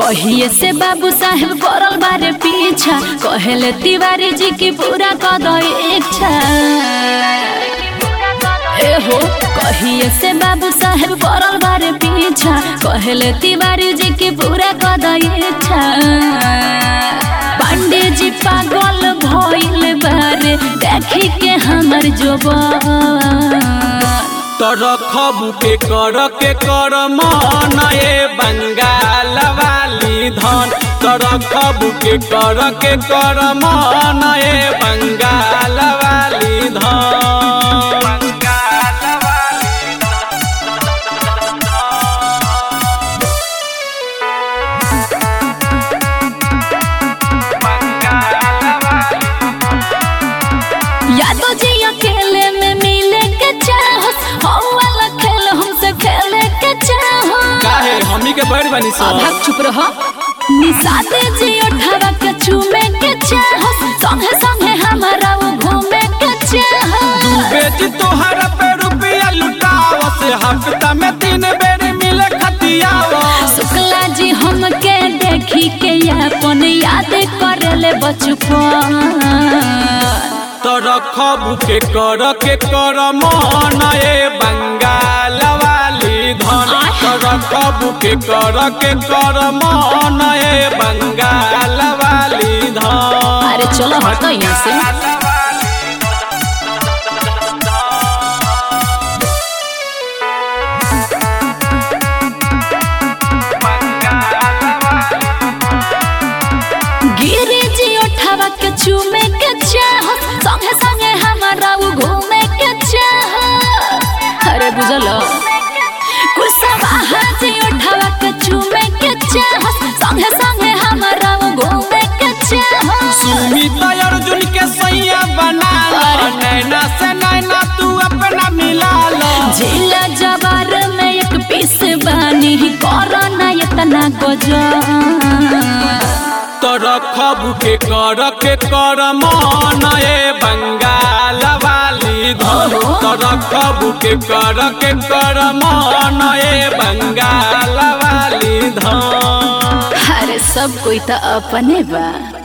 कहिए से बाबू साहेब पड़ल बारे पीछा कहेले तिवारी जी की पूरा कद इच्छा ए हो कहिए से बाबू साहेब पड़ल बारे पीछा कहेले तिवारी जी की पूरा कद इच्छा पांडे जी पागल भइल बारे देखी के हमर जोबन तरखबू के कर के कर मन ए बंगाल वाली धन तरखबू के कर के कर मन ए बंगाल वाली धन बंगाल वाली यादव जी अकेले में मिले के चाहत हम वाला खेल हमसे खेले के चाहत काहे हमी के बैठ बनी सो भाग चुप रह निशाते जी उठावा के चूमे के चाहत संगे संगे हमारा वो घूमे के चाहत बेटी तोहरा पे रुपया लुटाव से हफ्ता में तीन बेर मिले खतियावा शुक्ला जी हमके देखी के अपन याद करेले बचपन तरखबू के कर के कर मन ए बंगाल वाली धन तरखबू के कर के कर मन ए बंगाल वाली धन अरे चलो हटो यहाँ से गिरी जी उठावा के चूमे के चाहत संगे संगे हमारा वो घूमे के चाहत अरे बुझल कुसवा जी उठावा के चूमे के चाहत संगे संगे हमारा वो घूमे के चाहत सुमित अर्जुन के सैया बना लो नैना से नैना तू अपना मिला लो जिला जवार में एक पीस बानी कोरोना इतना गजब तरखबू के कर के कर मन ए बंगाल वाली धन तरखबू के कर के कर मन ए बंगाल वाली धन अरे सब कोई तो अपने बा